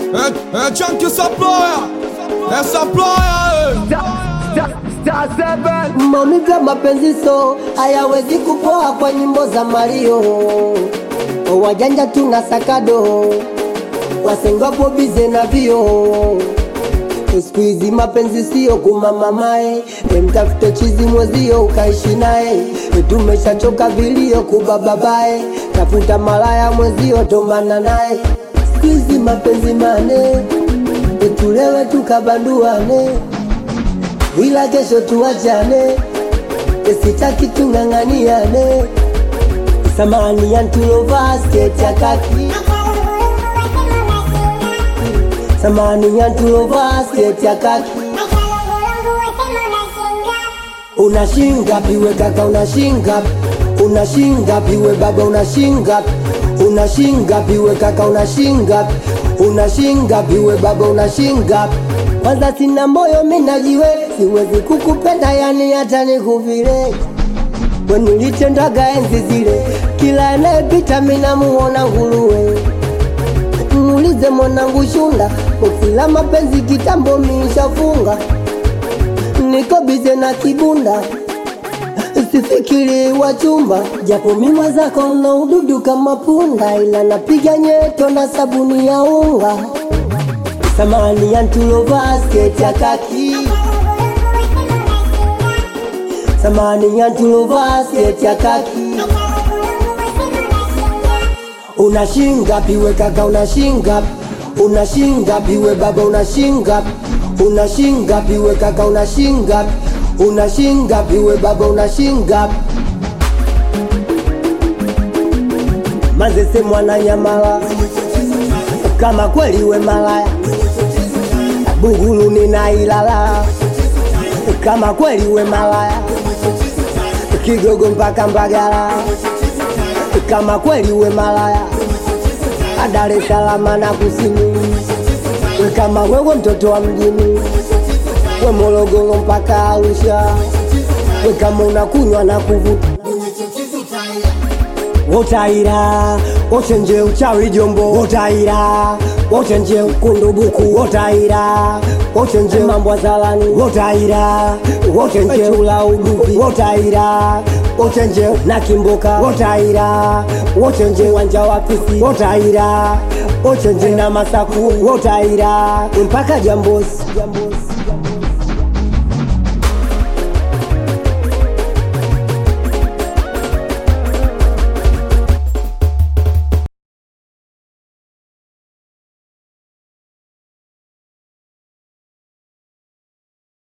É, é Chunk Supplier, é Supplier, Maumivu ya mapenzi so hayawezi kupoa kwa nyimbo za Mario. Wajanja tuna sakado, wasengapo bize na vio. Siku hizi mapenzi sio kumamamae, mtafute chizi mwezio ukaishi naye. Tumeshachoka vilio kubababae, tafuta malaya mwezio tomana naye. Siku hizi mapenzi mane, tulewe tukabanduane ila kesho tuachane, sitaki tung'ang'aniane. Samani ya ntulovaa sketi ya kaki, samani ya ntulovaa sketi ya kaki. Unashinga piwe kaka, unashinga unashinga piwe baba, unashinga unashinga piwe kaka, unashinga unashinga piwe baba, unashinga kwanza sina moyo minajiwe, siwezi kukupenda yani hata nikuvile wenilitendaga enzi zile, kila anayepita minamuona nguruwe. Muulize mwanangu Shunda, ukila mapenzi kitambo miishafunga, niko bize na kibunda sifikiri wachumba, japo mimwa zako na ududu kama punda, ila napiga nyeto na sabuni ya unga samani ya ntulovaa sketi ya kaki, samani ya ntulovaa sketi ya kaki. Unashinga piwe kaka, unashinga unashinga piwe baba, unashinga unashinga piwe kaka, unashinga unashinga piwe baba, unashinga mazese mwana nyamala kama kweli we malaya Bugulu nina ilala kama kweli we malaya Kigogo mpaka Mbagala kama kweli we malaya Dar es Salaam na kusini we kama wewe mtoto wa mjini we Morogoro mpaka Arusha we kama unakunywa na kuvuta wotaira wochenje uchawi jombo wotaira wochenje kundubuku wotaira wochenje mambo zalani wotaira wochenje ula udupi wotaira wochenje na kimboka wotaira wochenje wanja wa pisi wotaira wochenje na masaku wotaira mpaka jambosi